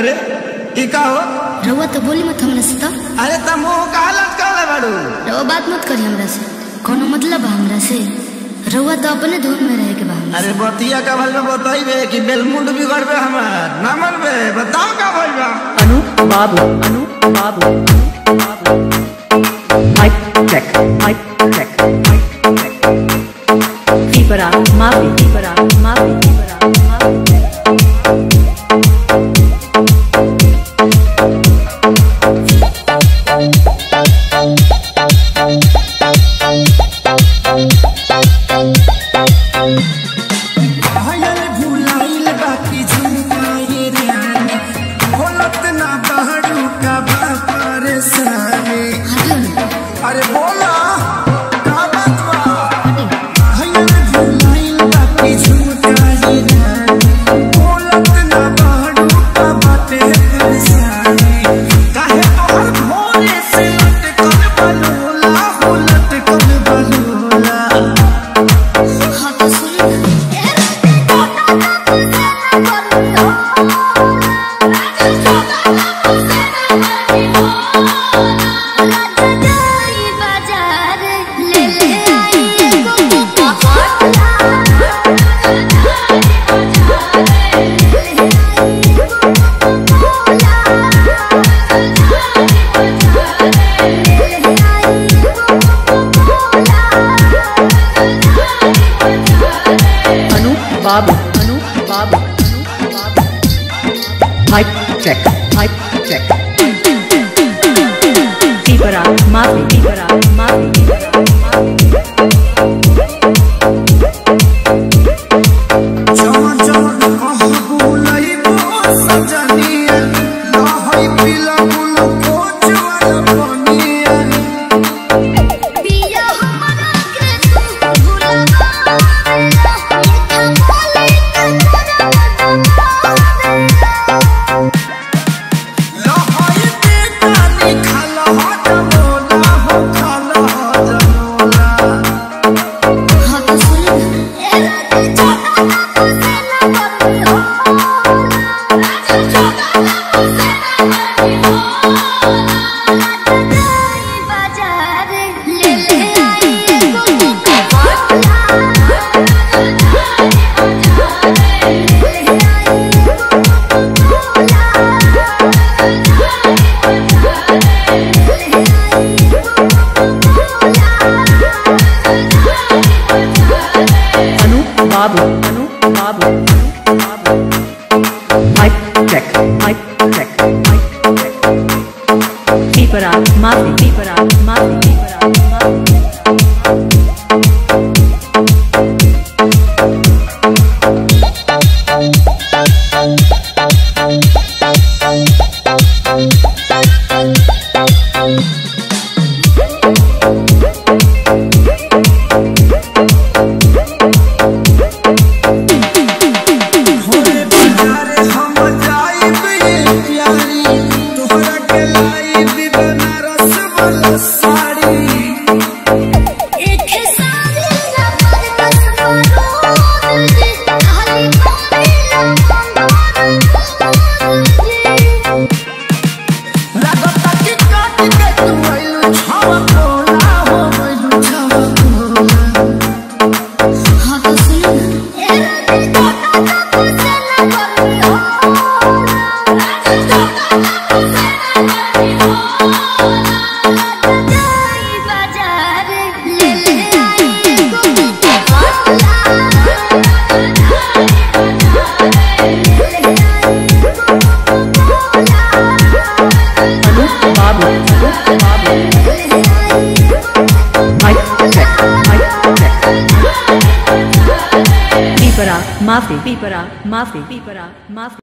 अरे ई का हो रउआ तो बोली मत हमरा से तो अरे त मुंह काहे लटकाले बाड़ू रउआ बात मत करी हमरा से कोनो मतलब बा हमरा से रउआ तो अपने धुन में रहे के बा हमरा अरे बतिया का भल में बताइबे कि बेलमुंड बिगड़बे हमार ना मनबे बताओ का भइल बा Anu Babu, Anu Babu, Anu Babu. Mic check, mic check, mic check. Keepera, Mafi, Keepera, Mafi, Keepera, Mafi. हयल भुलाइल बाकी झुमकाए रानी बोलत ना बाड़ू का बा परेशानी हटियो ना अरे बोला का बात बा हटियो हयल भुलाइल बाकी झुमकाए रानी बोलत ना बाड़ू का बाटे परेशानी काहे तोहर भोरे से लटकल बलूला हो लटकल बलूला हाँ तो सुन Anu Babu, Anu Babu, Anu Babu. Mic check, mic check. Keepera, Mafi, Keepera, Mafi, Keepera, Mafi. जवन जवन कहबू लइबो सजनिया लहई पिला गुलो कोचवाला बनिया पिया हमरा के तू भुलावा मीठा बोले के तोरा लहई बेटा निखल हो जमोला हो खल हो जमोला हाँ तो सुन ए राजा छोटा ना से ना करनी हो राजा छोटा ना से ना करनी हो राजा जाई बाजार ले ले आई एगो coca Anu Babu, Anu Babu, Anu Babu. Mic check, mic check, mic check. Keepera, Mafi, Keepera, Mafi, Keepera, Mafi. होरे बाजारे हम जाइब ये प्यारी तोहरा के लाइब बनारस वाला साड़ी एक सारी ना पर बस मरोड़ जी खाली पानी ना मंगोड़ जी लागता कि काट के तू आइलू छावा कोला हो गइलू छावा कोला हाँ तो सुन ए राजा छोटा ना से ना करनी हो राजा छोटा ना से ना करनी हो राजा जाई बाजार ले ले आई एगो Anu Babu, Anu Babu. Mic check, mic check. Keepera, Mafi, Keepera, Mafi, Keepera, Mafi.